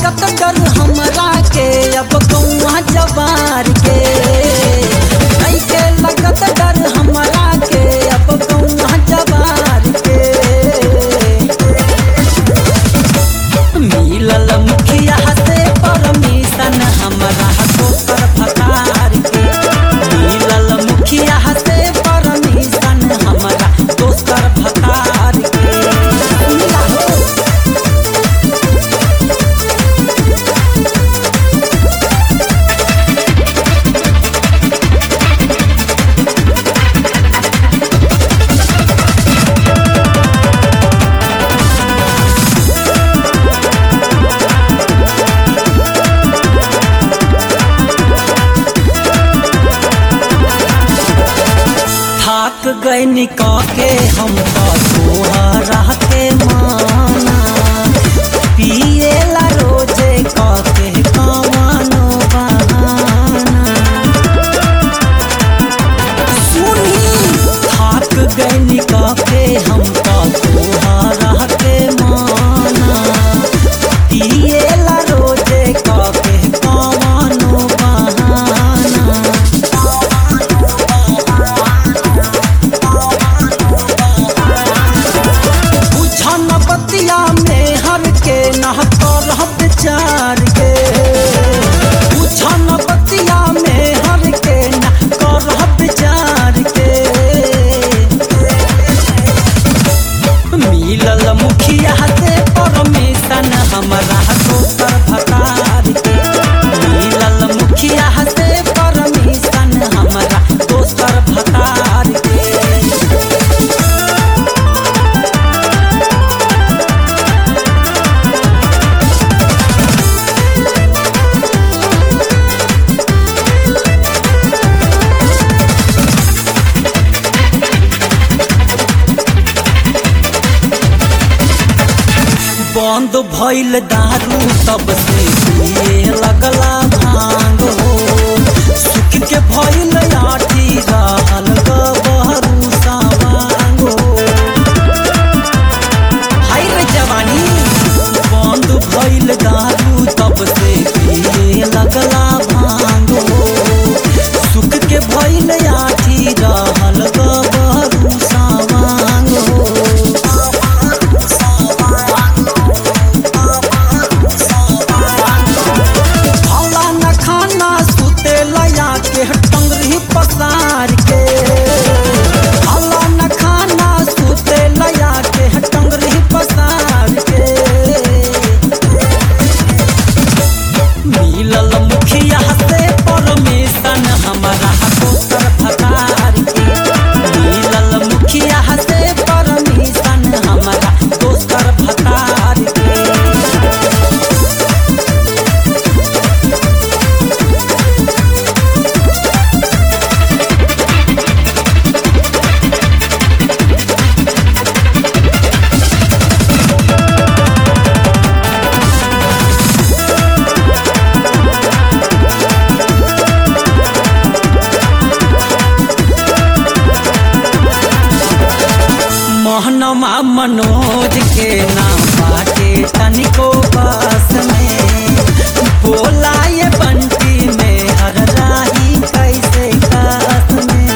लगत डर हमरा के अब कौआ जवार के नइखे लगत डर हमरा के अब कौआ जवार के मिलल मुखिया से परमिशन हमरा दोसर भतार के मिलल मुखिया से परमिशन हमरा दोसर भतार के मिला हो थाक गए निका के हम तोहरा के माना पिए ला रोजे का के कमानो बहाना सुनी थाक गए निका के हम तोहरा के माना पिए ला रोजे का के कमानो बहाना बुझन बतिया में हर के नह कर विचार के बुझन बतिया में हर के नह कर विचार के मिलल मुखिया से परमिशन हमरा दोसर भतार के मिलल मुखिया से परमिशन हमरा दोसर भतार के बंद भइल दारू तब से पिए लगला भांग हो सुख के भइल आठी रहल गबहरू सावांग हो हाय रे जवानी बंद भइल दारू तब से पिए लगला भांग हो सुख के भइल आठी रहल गबहरू सावांग हो भला न खाना सुते लया के टंगरी पसार के भला न खाना सुते लया के टंगरी पसार के मिलल मुखिया से परमिशन हमारा दोसर भतार के मिलल मुखिया से परमिशन हमारा दोसर भतार के मोहनमा मनोज के नाम बाटे तनिको बस में बोला ये बंटी में हर राही कैसे कास में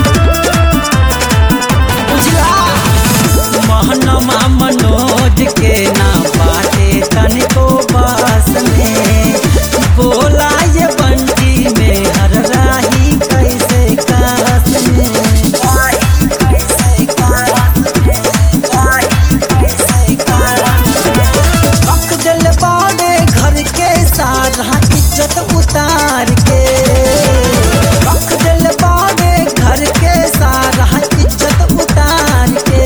बुझला मोहनमा मनोज के नाम बाटे तनिको बस में बोला ये बंटी में हर राही कैसे कास में रख दिल बाड़े घर के सारा इज्जत उतार के रख दिल बाड़े घर के सारा इज्जत उतार के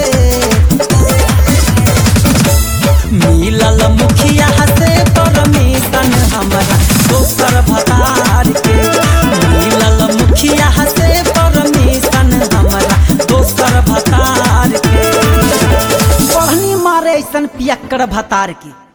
मिलल मुखिया से परमिशन हमरा दोसर भतार के मिलल मुखिया से परमिशन हमरा दोसर भतार के पढ़नी मारे ऐसन पियक्कर भतार की